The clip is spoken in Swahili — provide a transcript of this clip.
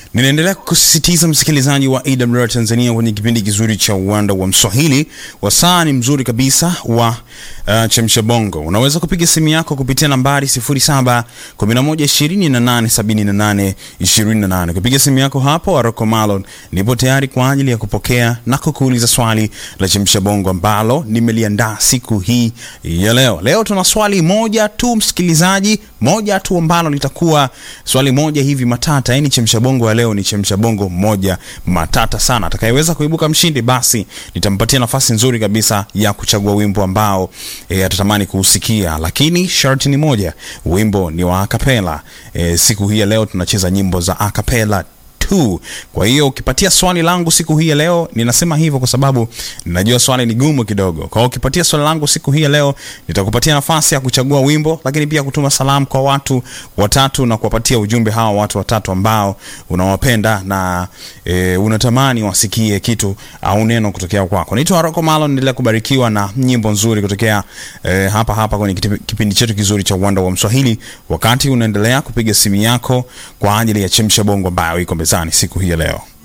Ninaendelea kusisitiza msikilizaji wa AWR Tanzania kwenye kipindi kizuri cha uwanda wa Mswahili. Wasaa ni mzuri kabisa wa uh, chemsha bongo. Unaweza kupiga simu yako kupitia nambari 0711287828. Kupiga simu yako hapo, Aroko Malon nipo tayari kwa ajili ya kupokea na kukuuliza swali la chemsha bongo ambalo nimeliandaa siku hii ya leo. Leo tuna swali moja tu msikilizaji, moja tu ambalo litakuwa swali moja hivi matata, yani chemsha bongo ya leo ni chemsha bongo moja matata sana. Atakayeweza kuibuka mshindi, basi nitampatia nafasi nzuri kabisa ya kuchagua wimbo ambao e, atatamani kuusikia, lakini sharti ni moja, wimbo ni wa akapela. E, siku hii ya leo tunacheza nyimbo za akapela tu. Kwa hiyo ukipatia swali langu siku hii ya leo, ninasema hivyo kwa sababu najua swali ni gumu kidogo. Kwa hiyo ukipatia swali langu siku hii ya leo, nitakupatia nafasi ya kuchagua wimbo, lakini pia kutuma salamu kwa watu watatu na kuwapatia ujumbe hawa watu watatu ambao unawapenda na e, unatamani wasikie kitu au neno kutokea kwako. Naitwa Rocco Malon, endelea kubarikiwa na nyimbo nzuri kutokea e, hapa hapa kwenye kiti- kipindi chetu kizuri cha Uwanda wa Mswahili, wakati unaendelea kupiga simu yako kwa ajili ya chemsha bongo ambayo iko mezani siku hii ya leo.